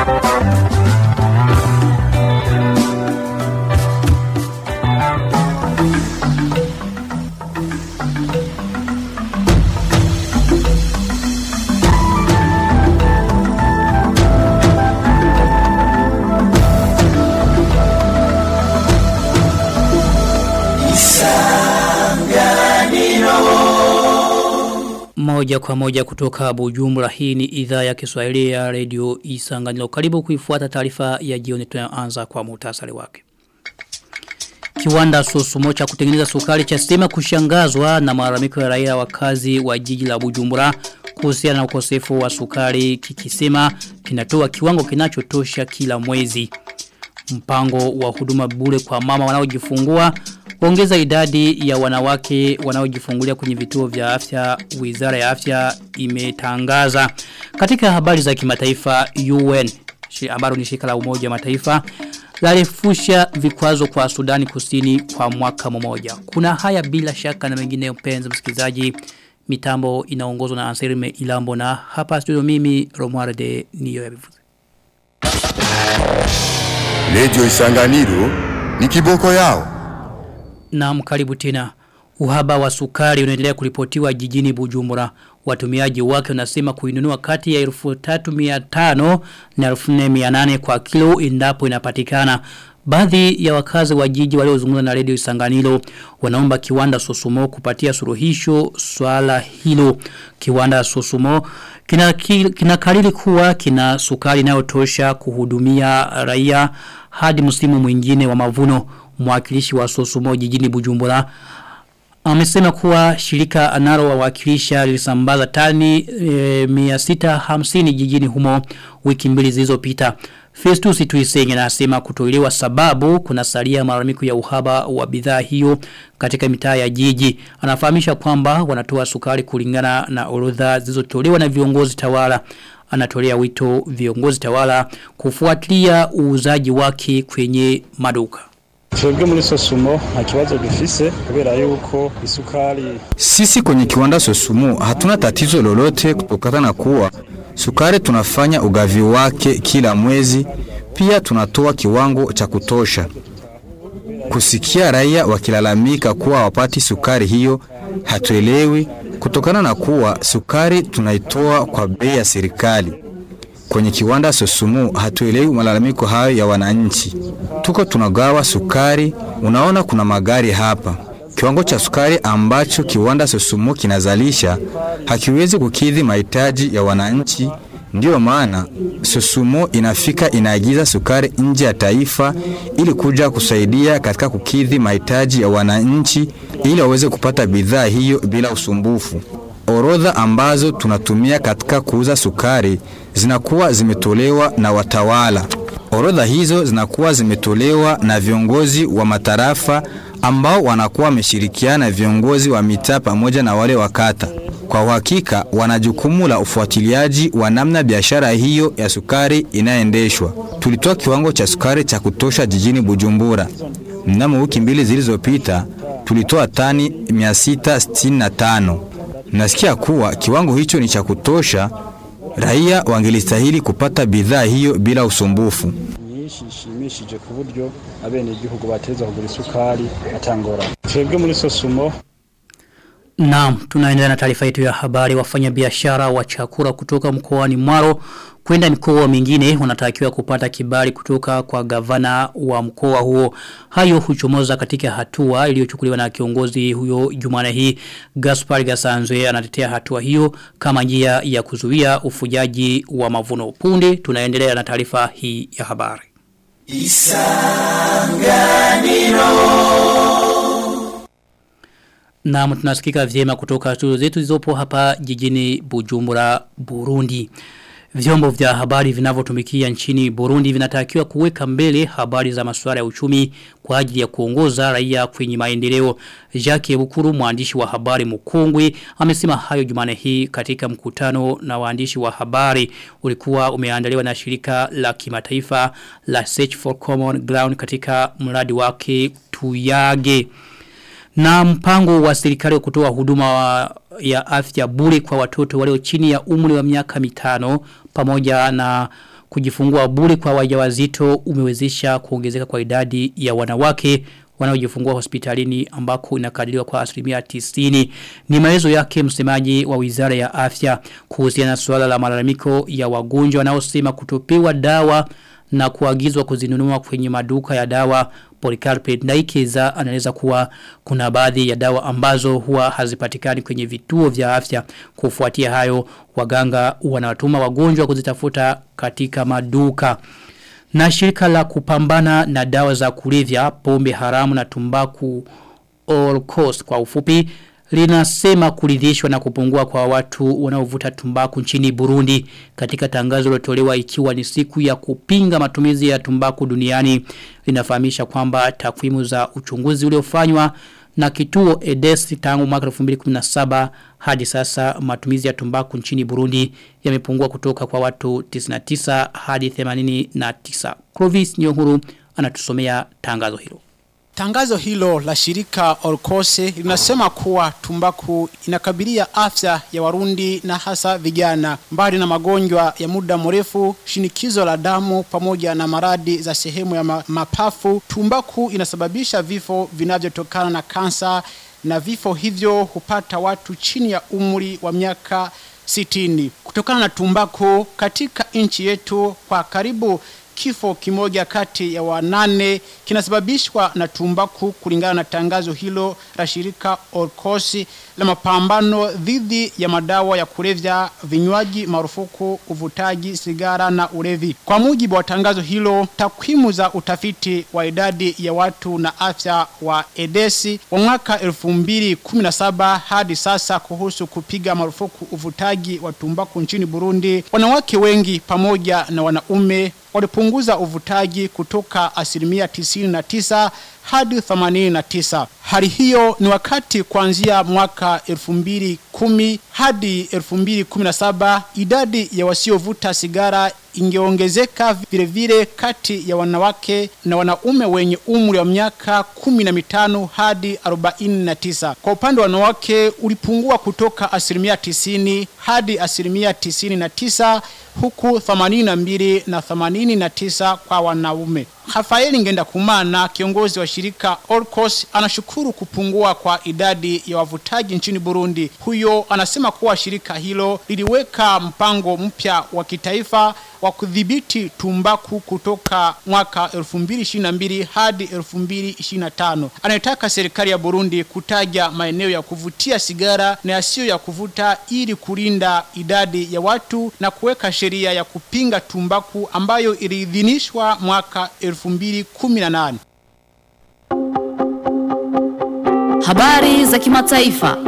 Moja kwa moja kutoka Bujumbura hii ni idhaa ya Kiswahili ya Radio Isanganilo. Karibu kuifuata taarifa ya jioni tunayoanza kwa muhtasari wake. Kiwanda Sosumo cha kutengeneza sukari cha sema kushangazwa na malalamiko ya raia wakazi wa jiji la Bujumbura kuhusiana na ukosefu wa sukari kikisema kinatoa kiwango kinachotosha kila mwezi. Mpango wa huduma bure kwa mama wanaojifungua Ongeza idadi ya wanawake wanaojifungulia kwenye vituo vya afya wizara ya afya imetangaza. Katika habari za kimataifa UN ambalo ni shirika la umoja mataifa lalefusha vikwazo kwa Sudani kusini kwa mwaka mmoja. Kuna haya bila shaka na mengine mpenzi msikilizaji mitambo inaongozwa na Anselme Ilambo na hapa studio mimi Romuald de Niyo ya bivuze. Radio Isanganiro ni kiboko yao. Na mkaribu tena. Uhaba wa sukari unaendelea kuripotiwa jijini Bujumbura. Watumiaji wake wanasema kuinunua kati ya 1350 na 1400 kwa kilo endapo inapatikana. Baadhi ya wakazi wa jiji waliozungumza na Radio Isanganiro wanaomba kiwanda Sosumo kupatia suruhisho swala hilo. Kiwanda Sosumo kina, kina kariri kuwa kina sukari inayotosha kuhudumia raia hadi msimu mwingine wa mavuno mwakilishi wa Sosumo jijini Bujumbura amesema kuwa shirika analo wawakilisha lilisambaza tani e, 650 jijini humo wiki mbili zilizopita. Festus Tuisenge anasema kutolewa sababu kuna salia malalamiko ya uhaba wa bidhaa hiyo katika mitaa ya jiji. Anafahamisha kwamba wanatoa sukari kulingana na orodha zilizotolewa na viongozi tawala. Anatolea wito viongozi tawala kufuatilia uuzaji wake kwenye maduka. Twebwe muri Sosumo nta kibazo dufise kubera yuko isukari Sisi kwenye kiwanda Sosumo hatuna tatizo lolote kutokana na kuwa sukari tunafanya ugavi wake kila mwezi, pia tunatoa kiwango cha kutosha. Kusikia raia wakilalamika kuwa wapati sukari hiyo hatuelewi kutokana na kuwa sukari tunaitoa kwa bei ya serikali. Kwenye kiwanda Sosumu hatuelewi malalamiko hayo ya wananchi. Tuko tunagawa sukari, unaona kuna magari hapa. Kiwango cha sukari ambacho kiwanda Sosumu kinazalisha hakiwezi kukidhi mahitaji ya wananchi. Ndiyo maana Sosumo inafika inaagiza sukari nje ya taifa ili kuja kusaidia katika kukidhi mahitaji ya wananchi ili waweze kupata bidhaa hiyo bila usumbufu. Orodha ambazo tunatumia katika kuuza sukari zinakuwa zimetolewa na watawala. Orodha hizo zinakuwa zimetolewa na viongozi wa matarafa ambao wanakuwa wameshirikiana na viongozi wa mitaa pamoja na wale wa kata. Kwa uhakika wana jukumu la ufuatiliaji wa namna biashara hiyo ya sukari inaendeshwa. Tulitoa kiwango cha sukari cha kutosha jijini Bujumbura. Mnamo wiki mbili zilizopita tulitoa tani 665. Nasikia kuwa kiwango hicho ni cha kutosha, raia wangelistahili kupata bidhaa hiyo bila usumbufu. nyinshi ishimishije ku buryo abene igihugu bateza kugura isukari atangora. Twebwe muri Sosumo Naam, tunaendelea na taarifa yetu ya habari wafanya biashara wa chakula kutoka mkoani Mwaro kwenda mikoa mingine wanatakiwa kupata kibali kutoka kwa gavana wa mkoa huo. Hayo huchomoza katika hatua iliyochukuliwa na kiongozi huyo Jumane hii Gaspar Gasanzwe anatetea hatua hiyo kama njia ya kuzuia ufujaji wa mavuno. Punde tunaendelea na taarifa hii ya habari. Na tunasikika vyema kutoka studio zetu zizopo hapa jijini Bujumbura, Burundi. Vyombo vya habari vinavyotumikia nchini Burundi vinatakiwa kuweka mbele habari za masuala ya uchumi kwa ajili ya kuongoza raia kwenye maendeleo. Jacques Bukuru mwandishi wa habari mkongwe amesema hayo Jumane hii katika mkutano na waandishi wa habari ulikuwa umeandaliwa na shirika la kimataifa la Search for Common Ground katika mradi wake Tuyage. Na mpango wa serikali wa kutoa huduma wa ya afya bure kwa watoto walio chini ya umri wa miaka mitano pamoja na kujifungua bure kwa wajawazito umewezesha kuongezeka kwa idadi ya wanawake wanaojifungua hospitalini ambako inakadiriwa kwa asilimia tisini. Ni maelezo yake msemaji wa wizara ya afya kuhusiana na suala la malalamiko ya wagonjwa wanaosema kutopewa dawa na kuagizwa kuzinunua kwenye maduka ya dawa Policarpe Ndaikeza anaeleza kuwa kuna baadhi ya dawa ambazo huwa hazipatikani kwenye vituo vya afya kufuatia hayo waganga wanawatuma wagonjwa kuzitafuta katika maduka na shirika la kupambana na dawa za kulevya pombe haramu na tumbaku all cost kwa ufupi linasema kuridhishwa na kupungua kwa watu wanaovuta tumbaku nchini Burundi katika tangazo lilotolewa ikiwa ni siku ya kupinga matumizi ya tumbaku duniani linafahamisha kwamba takwimu za uchunguzi uliofanywa na kituo EDES tangu mwaka 2017 hadi sasa matumizi ya tumbaku nchini Burundi yamepungua kutoka kwa watu 99 hadi 89. Clovis Nyonguru anatusomea tangazo hilo. Tangazo hilo la shirika Orkose linasema kuwa tumbaku inakabilia afya ya Warundi na hasa vijana. Mbali na magonjwa ya muda mrefu, shinikizo la damu pamoja na maradi za sehemu ya ma mapafu, tumbaku inasababisha vifo vinavyotokana na kansa na vifo hivyo hupata watu chini ya umri wa miaka sitini. Kutokana na tumbaku katika nchi yetu kwa karibu kifo kimoja kati ya wanane kinasababishwa na tumbaku kulingana na tangazo hilo la shirika Orkosi la mapambano dhidi ya madawa ya kulevya, vinywaji marufuku, uvutaji, sigara na ulevi. Kwa mujibu wa tangazo hilo, takwimu za utafiti wa idadi ya watu na afya wa Edesi wa mwaka 2017 hadi sasa kuhusu kupiga marufuku uvutaji wa tumbaku nchini Burundi, wanawake wengi pamoja na wanaume walipunguza uvutaji kutoka asilimia 99 hadi 89. Hali hiyo ni wakati kuanzia mwaka 2010 hadi 2017 idadi ya wasiovuta sigara ingeongezeka vile vile kati ya wanawake na wanaume wenye umri wa miaka 15 hadi 49. Kwa upande wa wanawake ulipungua kutoka asilimia 90 hadi asilimia 99 huku 82 na 89 kwa wanaume. Rafaeli Ngenda Kumana, kiongozi wa shirika Orcos, anashukuru kupungua kwa idadi ya wavutaji nchini Burundi. Huyo anasema kuwa shirika hilo liliweka mpango mpya wa kitaifa wa kudhibiti tumbaku kutoka mwaka 2022 hadi 2025. Anataka serikali ya Burundi kutaja maeneo ya kuvutia sigara na yasiyo ya kuvuta ili kulinda idadi ya watu na kuweka sheria ya kupinga tumbaku ambayo iliidhinishwa mwaka 2018. Habari za kimataifa.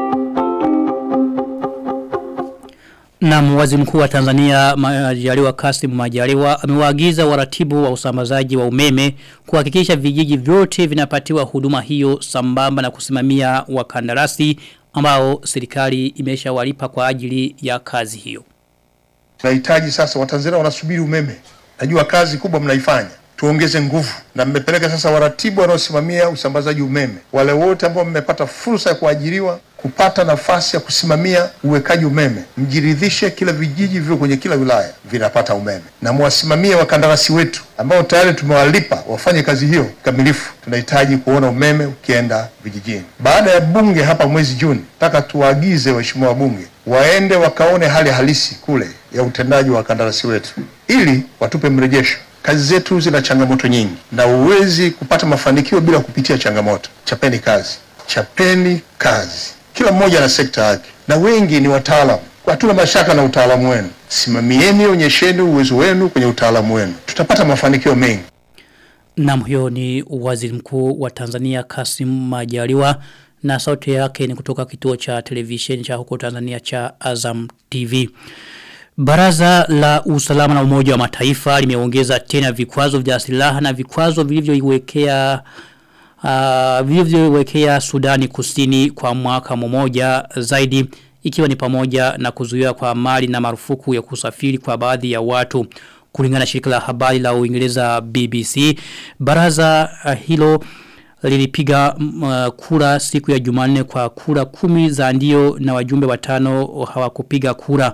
Na waziri mkuu wa Tanzania Majaliwa Kasim Majaliwa amewaagiza waratibu wa usambazaji wa umeme kuhakikisha vijiji vyote vinapatiwa huduma hiyo sambamba na kusimamia wakandarasi ambao serikali imeshawalipa kwa ajili ya kazi hiyo. Tunahitaji sasa, Watanzania wanasubiri umeme. Najua kazi kubwa mnaifanya, tuongeze nguvu, na mmepeleka sasa waratibu wanaosimamia usambazaji umeme, wale wote ambao mmepata fursa ya kuajiriwa kupata nafasi ya kusimamia uwekaji umeme, mjiridhishe kila vijiji vivyo kwenye kila wilaya vinapata umeme, na mwasimamie wakandarasi wetu ambao tayari tumewalipa wafanye kazi hiyo kamilifu. Tunahitaji kuona umeme ukienda vijijini. Baada ya bunge hapa mwezi Juni, nataka tuwaagize waheshimiwa wabunge waende wakaone hali halisi kule ya utendaji wa wakandarasi wetu, ili watupe mrejesho. Kazi zetu zina changamoto nyingi, na huwezi kupata mafanikio bila kupitia changamoto. Chapeni kazi, chapeni kazi. Kila mmoja na sekta yake, na wengi ni wataalamu. Hatuna mashaka na utaalamu wenu. Simamieni, onyesheni uwezo wenu kwenye utaalamu wenu, tutapata mafanikio mengi. Nam huyo ni waziri mkuu wa Tanzania Kasim Majaliwa na sauti yake ni kutoka kituo cha televisheni cha huko Tanzania cha Azam TV. Baraza la usalama na umoja wa mataifa limeongeza tena vikwazo vya silaha na vikwazo vilivyoiwekea uh, vilivyoiwekea Sudani Kusini kwa mwaka mmoja zaidi ikiwa ni pamoja na kuzuia kwa mali na marufuku ya kusafiri kwa baadhi ya watu kulingana na shirika la habari la Uingereza BBC baraza uh, hilo lilipiga uh, kura siku ya Jumanne kwa kura kumi za ndio na wajumbe watano hawakupiga kura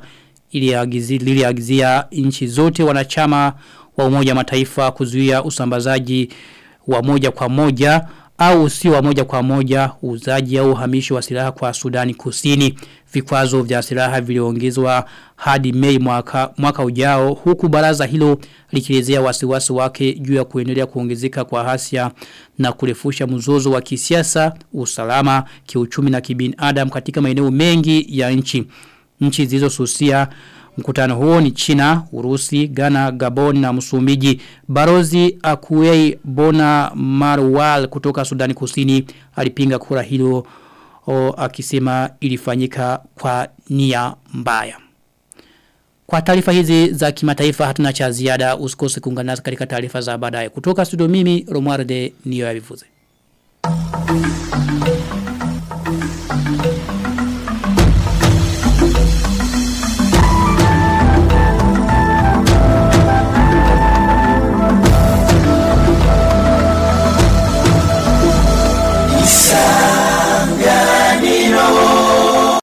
liliagizia nchi zote wanachama wa umoja mataifa kuzuia usambazaji wa moja kwa moja au sio wa moja kwa moja uzaji au uhamishi wa silaha kwa Sudani Kusini. Vikwazo vya silaha viliongezwa hadi Mei mwaka, mwaka ujao huku baraza hilo likielezea wasiwasi wake juu ya kuendelea kuongezeka kwa hasia na kurefusha mzozo wa kisiasa, usalama, kiuchumi na kibinadamu katika maeneo mengi ya nchi. Nchi zilizosusia Mkutano huo ni China, Urusi, Ghana, Gabon na Msumbiji. Barozi Akuei Bona Marwal kutoka Sudani Kusini alipinga kura hilo o, akisema ilifanyika kwa nia mbaya. Kwa taarifa hizi za kimataifa hatuna cha ziada usikose kuungana nasi katika taarifa za baadaye. Kutoka studio mimi Romualde niyo yavivuze. Thank you.